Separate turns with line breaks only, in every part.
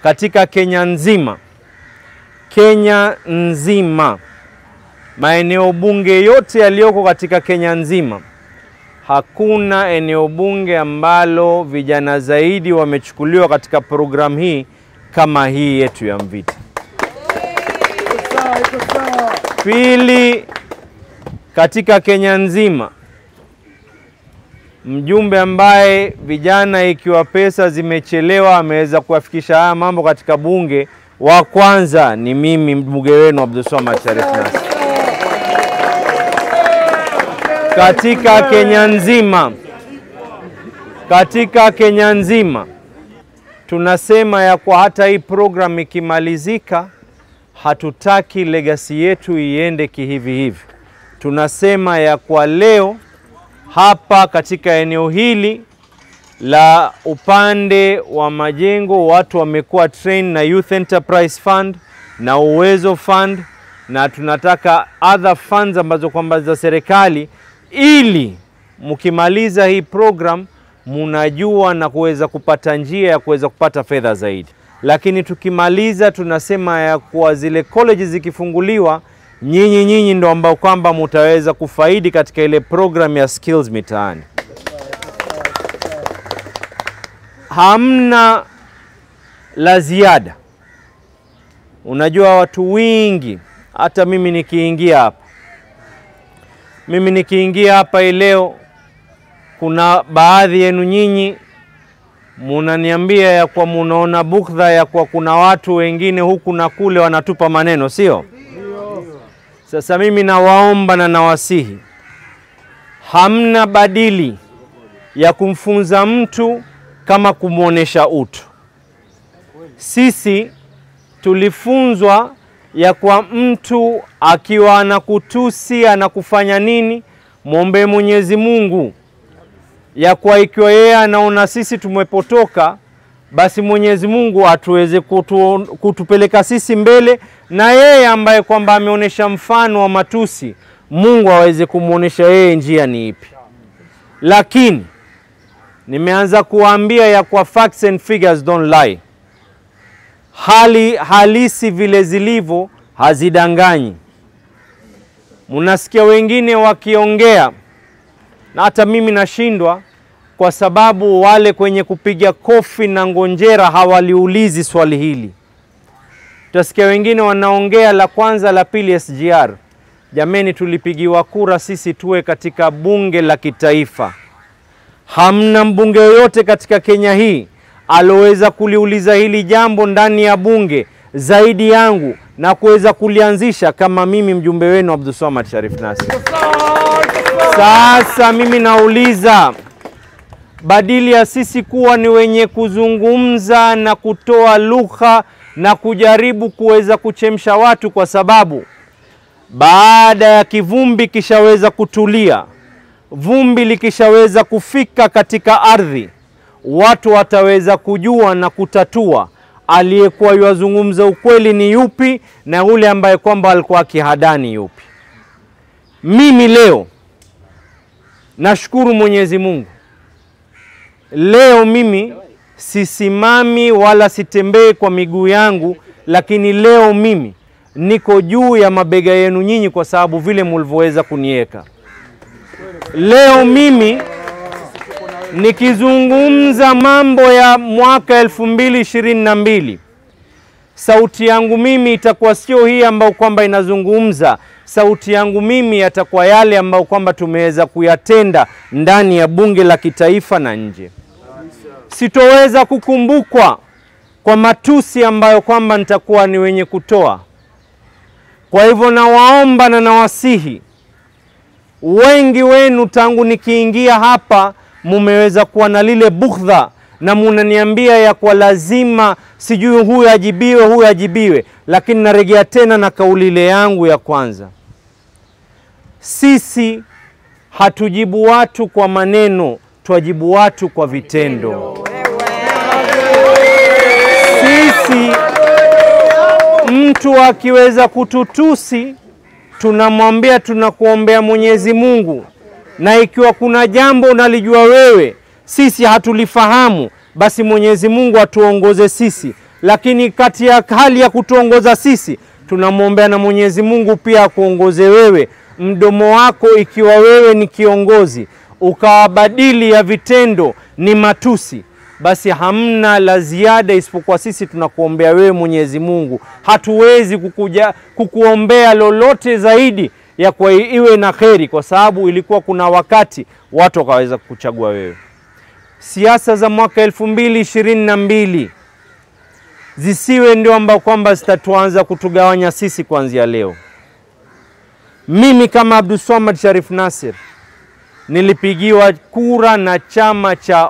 katika Kenya nzima, Kenya nzima, maeneo bunge yote yaliyoko katika Kenya nzima, hakuna eneo bunge ambalo vijana zaidi wamechukuliwa katika programu hii kama hii yetu ya Mvita. Pili, katika Kenya nzima mjumbe ambaye vijana ikiwa pesa zimechelewa ameweza kuwafikisha haya mambo katika bunge, wa kwanza ni mimi mbunge wenu Abdulswamad Sharif Nassir. Katika Kenya nzima, katika Kenya nzima tunasema ya kwa hata hii program ikimalizika, hatutaki legacy yetu iende kihivi hivi. Tunasema ya kwa leo hapa katika eneo hili la upande wa majengo watu wamekuwa train na Youth Enterprise Fund na Uwezo Fund, na tunataka other funds ambazo kwamba za serikali, ili mkimaliza hii program munajua na kuweza kupata njia ya kuweza kupata fedha zaidi. Lakini tukimaliza tunasema ya kuwa zile colleges zikifunguliwa nyinyi nyinyi ndo ambao kwamba mutaweza kufaidi katika ile program ya skills mitaani. Hamna la ziada. Unajua watu wingi, hata mimi nikiingia hapa, mimi nikiingia hapa hii leo, kuna baadhi yenu nyinyi munaniambia ya kwa munaona bukdha ya kwa kuna watu wengine huku na kule wanatupa maneno, sio? Sasa mimi nawaomba na nawasihi, hamna badili ya kumfunza mtu kama kumwonyesha utu. Sisi tulifunzwa ya kwa mtu akiwa anakutusi anakufanya nini, mwombee Mwenyezi Mungu ya kwa ikiwa yeye anaona sisi tumepotoka, basi Mwenyezi Mungu atuweze kutu, kutupeleka sisi mbele, na yeye ambaye kwamba ameonyesha mfano wa matusi, Mungu aweze kumwonyesha yeye njia ni ipi. Lakini nimeanza kuwaambia ya kwa facts and figures don't lie, hali halisi vile zilivyo hazidanganyi. Munasikia wengine wakiongea na hata mimi nashindwa kwa sababu wale kwenye kupiga kofi na ngonjera hawaliulizi swali hili. Utasikia wengine wanaongea la kwanza, la pili SGR. Jameni, tulipigiwa kura sisi tuwe katika bunge la kitaifa. Hamna mbunge yoyote katika Kenya hii aloweza kuliuliza hili jambo ndani ya bunge zaidi yangu na kuweza kulianzisha kama mimi mjumbe wenu Abdulswamad Sharif Nassir. Sasa mimi nauliza, badili ya sisi kuwa ni wenye kuzungumza na kutoa lugha na kujaribu kuweza kuchemsha watu, kwa sababu baada ya kivumbi kishaweza kutulia, vumbi likishaweza kufika katika ardhi, watu wataweza kujua na kutatua aliyekuwa yuwazungumza ukweli ni yupi na yule ambaye kwamba alikuwa akihadani yupi. Mimi leo nashukuru Mwenyezi Mungu, leo mimi sisimami wala sitembei kwa miguu yangu, lakini leo mimi niko juu ya mabega yenu nyinyi, kwa sababu vile mulivyoweza kuniweka. Leo mimi nikizungumza mambo ya mwaka elfu mbili ishirini na mbili sauti yangu mimi itakuwa sio hii ambayo kwamba inazungumza. Sauti yangu mimi yatakuwa yale ambayo kwamba tumeweza kuyatenda ndani ya bunge la kitaifa na nje. Sitoweza kukumbukwa kwa matusi ambayo kwamba nitakuwa ni wenye kutoa. Kwa hivyo nawaomba na nawasihi, wengi wenu tangu nikiingia hapa mumeweza kuwa na lile bughdha na munaniambia ya kwa lazima sijui huyu ajibiwe, huyu ajibiwe, lakini naregea tena na kauli ile yangu ya kwanza, sisi hatujibu watu kwa maneno, twajibu watu kwa vitendo. Sisi mtu akiweza kututusi, tunamwambia tunakuombea Mwenyezi Mungu, na ikiwa kuna jambo unalijua wewe sisi hatulifahamu, basi Mwenyezi Mungu atuongoze sisi lakini kati ya hali ya kutuongoza sisi tunamwombea na Mwenyezi Mungu pia akuongoze wewe, mdomo wako ikiwa wewe ni kiongozi ukawabadili ya vitendo ni matusi, basi hamna la ziada isipokuwa sisi tunakuombea wewe Mwenyezi Mungu. Hatuwezi kukuja kukuombea lolote zaidi ya kwa iwe na kheri, kwa sababu ilikuwa kuna wakati watu wakaweza kukuchagua wewe. Siasa za mwaka elfu mbili ishirini na mbili zisiwe ndio ambao kwamba zitatuanza kutugawanya sisi kuanzia leo. Mimi kama Abdulswamad Sharif Nasir nilipigiwa kura na chama cha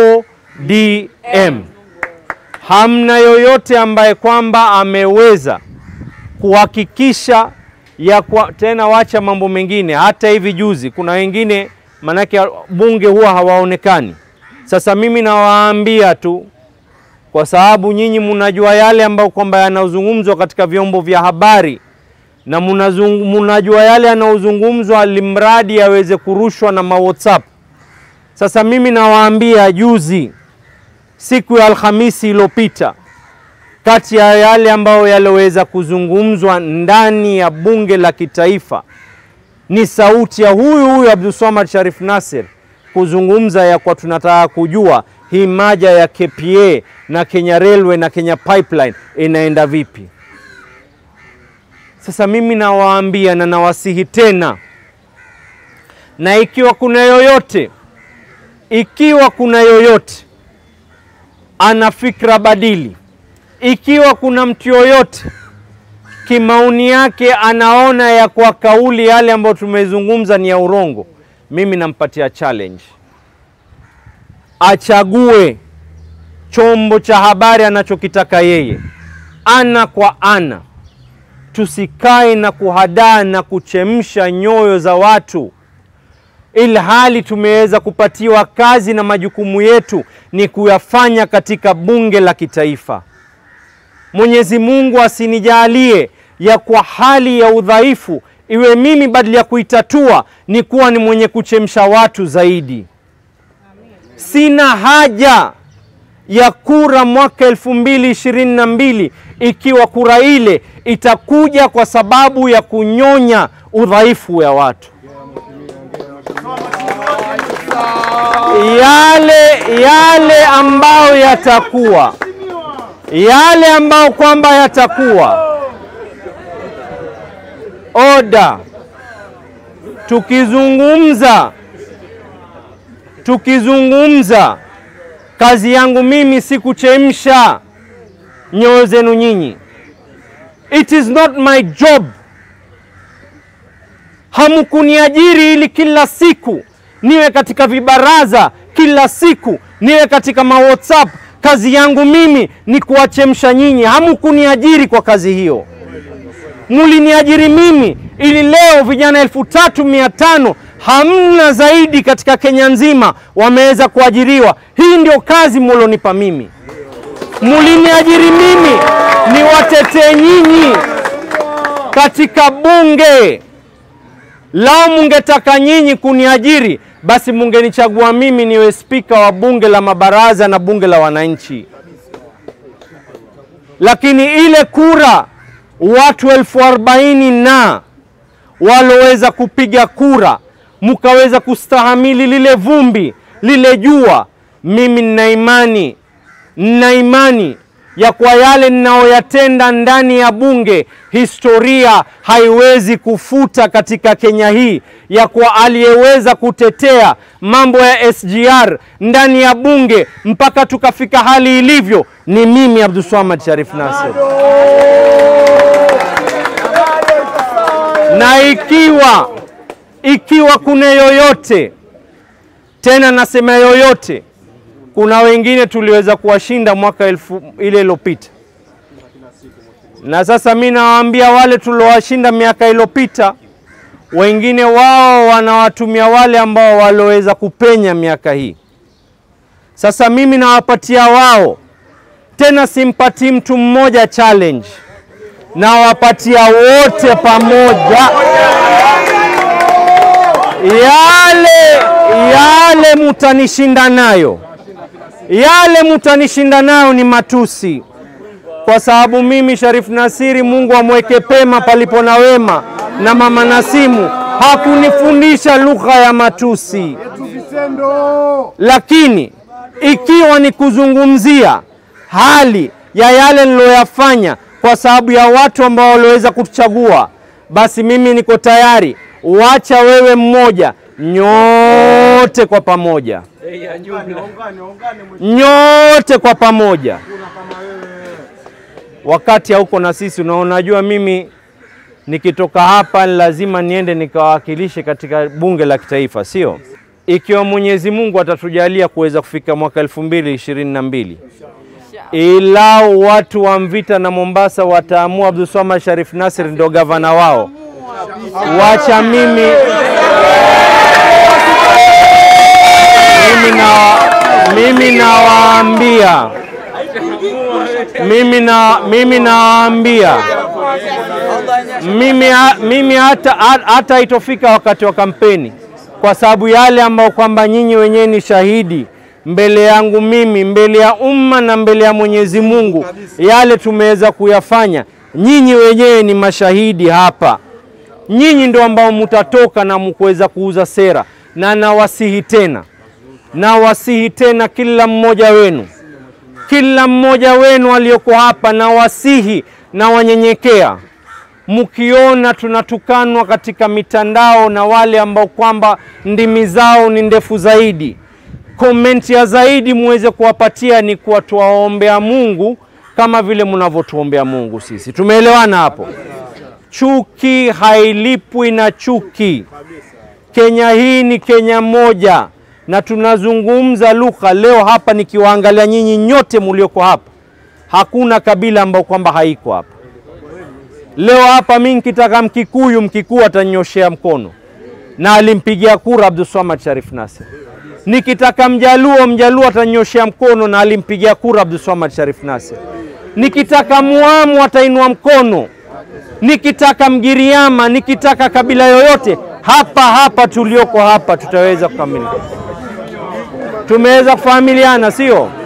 ODM. Hamna yoyote ambaye kwamba ameweza kuhakikisha ya kwa, tena wacha mambo mengine. Hata hivi juzi kuna wengine manake bunge huwa hawaonekani. Sasa mimi nawaambia tu kwa sababu nyinyi mnajua yale ambayo kwamba yanazungumzwa katika vyombo vya habari na mnajua yale yanayozungumzwa limradi yaweze kurushwa na ma WhatsApp. Sasa mimi nawaambia, juzi siku ya Alhamisi iliyopita, kati ya yale ambayo yaliweza kuzungumzwa ndani ya bunge la kitaifa ni sauti ya huyu huyu Abdulswamad Sharif Nasir kuzungumza ya kwa tunataka kujua hii maja ya KPA na Kenya Railway na Kenya Pipeline inaenda vipi? Sasa mimi nawaambia na nawasihi tena, na ikiwa kuna yoyote, ikiwa kuna yoyote ana fikra badili, ikiwa kuna mtu yoyote kimaoni yake anaona ya kwa kauli yale ambayo tumezungumza ni ya urongo, mimi nampatia challenge achague chombo cha habari anachokitaka yeye, ana kwa ana. Tusikae na kuhadaa na kuchemsha nyoyo za watu, ilhali tumeweza kupatiwa kazi na majukumu yetu ni kuyafanya katika bunge la kitaifa. Mwenyezi Mungu asinijalie ya kwa hali ya udhaifu iwe mimi badala ya kuitatua ni kuwa ni mwenye kuchemsha watu zaidi. Sina haja ya kura mwaka elfu mbili ishirini na mbili ikiwa kura ile itakuja kwa sababu ya kunyonya udhaifu ya watu. Yale yale ambayo yatakuwa yale ambayo kwamba yatakuwa oda, tukizungumza tukizungumza, kazi yangu mimi si kuchemsha nyoyo zenu nyinyi. It is not my job. Hamkuniajiri ili kila siku niwe katika vibaraza, kila siku niwe katika ma WhatsApp. Kazi yangu mimi ni kuwachemsha nyinyi. Hamkuniajiri kwa kazi hiyo, muliniajiri mimi ili leo vijana elfu tatu mia tano hamna zaidi katika Kenya nzima wameweza kuajiriwa. Hii ndio kazi mulonipa mimi, muliniajiri mimi ni watetee nyinyi katika bunge. Lao mungetaka nyinyi kuniajiri, basi mungenichagua mimi niwe spika wa bunge la mabaraza na bunge la wananchi, lakini ile kura watu elfu arobaini na waloweza kupiga kura mukaweza kustahamili lile vumbi lile jua. Mimi nina imani, nina imani ya kwa yale ninayoyatenda ndani ya bunge, historia haiwezi kufuta katika Kenya hii ya kwa aliyeweza kutetea mambo ya SGR ndani ya bunge mpaka tukafika hali ilivyo ni mimi Abdulswamad Sharif Nasir, na ikiwa ikiwa kuna yoyote tena, nasema yoyote, kuna wengine tuliweza kuwashinda mwaka elfu ile iliyopita, na sasa mi nawaambia wale tuliowashinda miaka iliyopita, wengine wao wanawatumia wale ambao walioweza kupenya miaka hii. Sasa mimi nawapatia wao tena, simpatii mtu mmoja challenge, nawapatia wote pamoja yale yale mutanishinda nayo, yale mutanishinda nayo ni matusi, kwa sababu mimi Sharif Nasiri, Mungu amweke pema palipo na wema, na mama Nasimu hakunifundisha lugha ya matusi, lakini ikiwa ni kuzungumzia hali ya yale niloyafanya kwa sababu ya watu ambao waliweza kutuchagua, basi mimi niko tayari, wacha wewe mmoja, nyote kwa pamoja, nyote kwa pamoja wakati hauko na sisi. Na unajua mimi nikitoka hapa lazima niende nikawakilishe katika bunge la kitaifa, sio? Ikiwa Mwenyezi Mungu atatujalia kuweza kufika mwaka elfu mbili ishirini na mbili ilau watu wa Mvita na Mombasa wataamua Abdulswamad Sharif Nasir ndio gavana wao, wacha mimi mimi na mimi nawaambia mimi na mimi nawaambia mimi, mimi hata, hata itofika wakati wa kampeni, kwa sababu yale ambayo kwamba nyinyi wenyewe ni shahidi mbele yangu mimi, mbele ya umma na mbele ya Mwenyezi Mungu, yale tumeweza kuyafanya, nyinyi wenyewe ni mashahidi hapa. Nyinyi ndio ambao mutatoka na mkuweza kuuza sera, na nawasihi tena, nawasihi tena kila mmoja wenu kila mmoja wenu aliyoko hapa na wasihi na wanyenyekea, mkiona tunatukanwa katika mitandao na wale ambao kwamba ndimi zao ni ndefu zaidi, komenti ya zaidi muweze kuwapatia ni kuwa tuwaombea Mungu kama vile mnavyotuombea Mungu sisi. Tumeelewana hapo? Chuki hailipwi na chuki. Kenya hii ni Kenya moja na tunazungumza lugha leo hapa. Nikiwaangalia nyinyi nyote mulioko hapa, hakuna kabila ambao kwamba haiko hapa leo hapa. Mimi nikitaka Mkikuyu, Mkikuyu atanyoshea mkono na alimpigia kura Abdulswamad Sharif Nasir. Nikitaka Mjaluo, Mjaluo atanyoshea mkono na alimpigia kura Abdulswamad Sharif Nasir. Nikitaka Muamu atainua mkono, nikitaka Mgiriama, nikitaka kabila yoyote hapa hapa tulioko hapa tutaweza kukamilika. Tumeweza kufahamiliana, sio?